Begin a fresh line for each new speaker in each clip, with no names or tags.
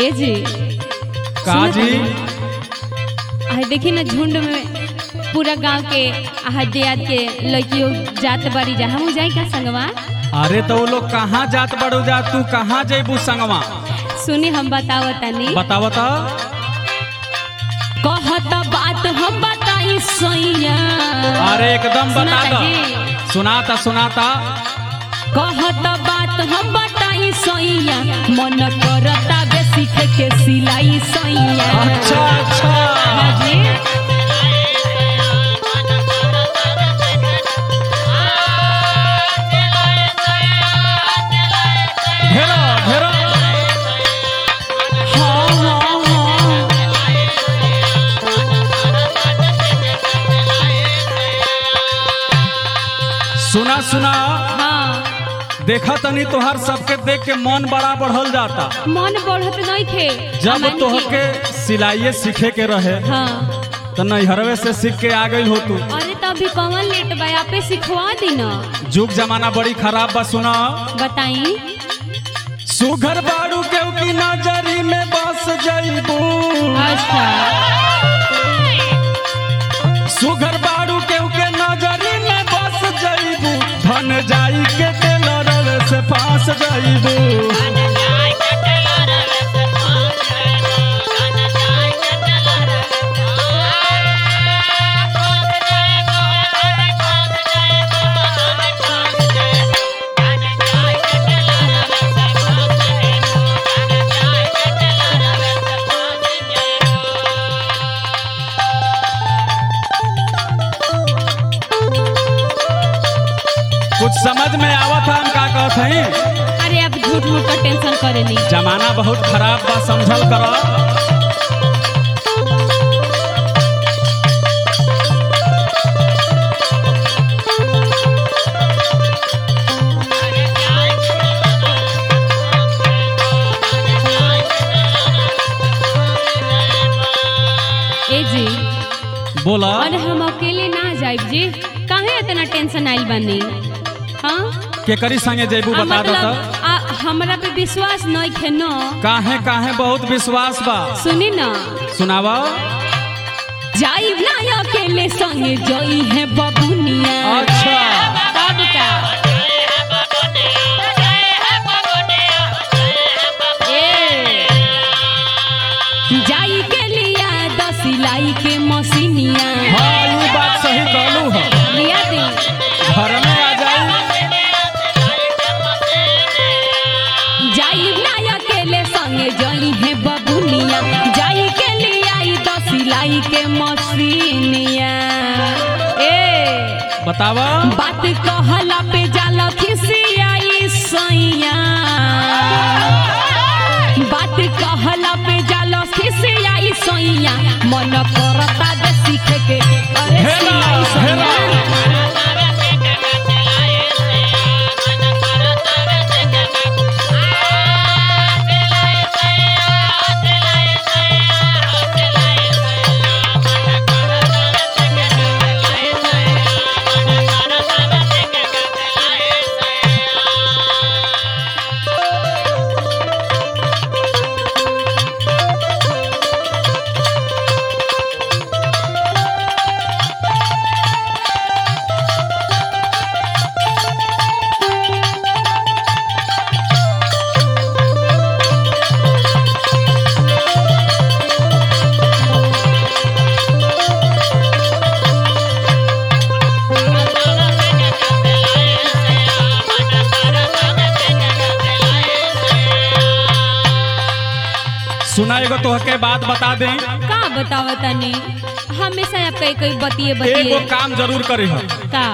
ए जी
का जी
आ देखी ना झुंड में पूरा गांव के आहा दियाद के लड़कियों जात बारी जा हम जाई का संगवा
अरे तो वो लोग कहाँ जात बड़ू जा तू कहाँ जेबू संगवा
सुनी हम बताओ तनी
बताव तो
कहत बात हम बताई सैया
अरे एकदम बता
सुनाता
दो
जी।
सुनाता सुनाता
कहत बात हम बताई सैया मन करता बे सीखे के सिलाई सैया
अच्छा अच्छा
हाँ जी
घेरो घेरो
हाँ हाँ हाँ
सुना सुना
हाँ
देखा तनी तोहर सबके देख के मन बड़ा बढ़ल जाता
मन बढ़त नहीं थे
जब
अमन
तोहके सिलाइये सीखे के रहे
जी। हाँ
तो नैहरवे से सीख के आ गई हो तू
अरे तो अभी कौन लेट बा आपे सिखवा दी ना
जुग जमाना बड़ी खराब बा सुना
बताई
सुघर बाड़ू के की नजरी में बस जईबू
अच्छा
सुघर बाड़ू के के नजरी में बस जईबू धन जाई के टेलर से पास जईबू कुछ समझ में आवत हम का कहत हई
अरे आप झूठ मूठ का टेंशन करे नहीं
जमाना बहुत खराब बा समझल कर
ए जी
बोला
अरे हम अकेले ना जाइब जी काहे इतना टेंशन आइल बानी हाँ
के करी संगे जईबू
आ,
बता दो
मतलब आ, हमरा पे विश्वास नहीं खे न
काहे काहे बहुत विश्वास बा
सुनी ना
सुनावा
जाइब ना अकेले संगे जई है बबुनिया
अच्छा
तब का ए, जाई के लिया दस सिलाई के मशीनिया
हाँ ये बात सही कहलू है
लिया दी
घर में आ जाई
जाई ना अकेले संगे जई है बबुनिया जाई के लिए आई दस सिलाई के मशीनिया ए
बतावा
बात कहला पे जाला खिसियाई सैया बात कहला पे जाला खिसियाई सैया मन करता दे सीखे के अरे
हेला,
सिलाई सैया
हेला। सुना एगो तोहके बात बता दें
का बतावा तनी हमेशा आप कई कई बतिए
एगो
बतिए
काम जरूर करी हो
का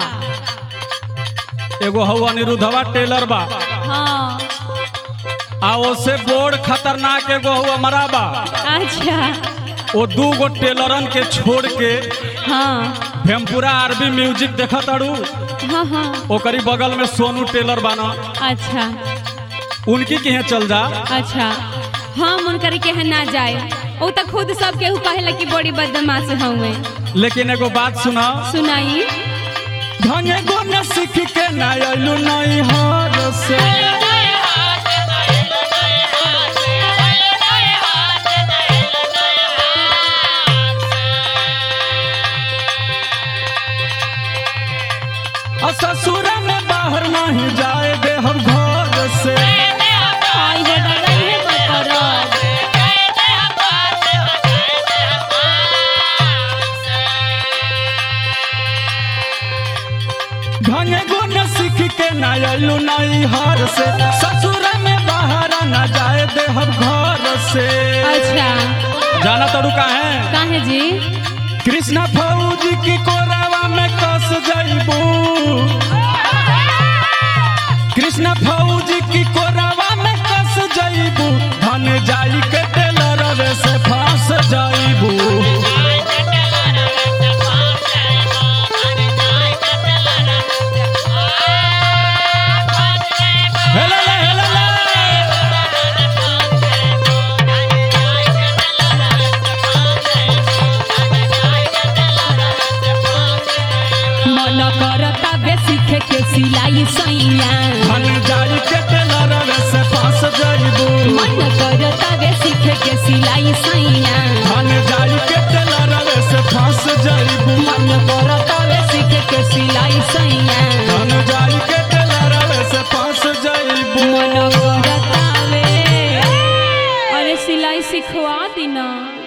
एगो हऊ अनिरुद्धवा टेलर बा
हाँ
आ ओसे बोर्ड खतरनाक एगो हऊ हमारा बा
अच्छा
ओ दू गो टेलरन के छोड़ के
हाँ
भेमपुरा आरबी म्यूजिक देखत अड़ू
हाँ हाँ
ओकरी बगल में सोनू टेलर बाना
अच्छा
उनकी के चल जा
अच्छा हम उनकर के यहाँ ना जाए वो तो खुद सब केहू कहेला कि बड़ी बदमाश हवे
लेकिन एगो बात सुना
सुनाई
धने गो न सीख के ना अइलू नहीं हर से ढंगे गुण सीख के ना अइलू नई हर से ससुर में बाहर न जाए दे हम घर से
अच्छा
जाना तड़ू का है
काहे जी
कृष्णा फौजी की कोरावा में कस जइबू कृष्णा फौजी की कोरावा में कस जइबू धन जाई के टेलर से फांस जइबू हेला ले, हेला ले।
मन करता बे सीखे के सिलाई सैया
धन जाई के टेलर से फांस जइबू
मन करता बे सीखे के सिलाई सैया
धन जाई के टेलर से फांस जइबू
मन करता बे सीखे के सिलाई सैया
धन जाई के टेलर से फांस जइबू
मन करता बे अरे सिलाई सिखवा दी ना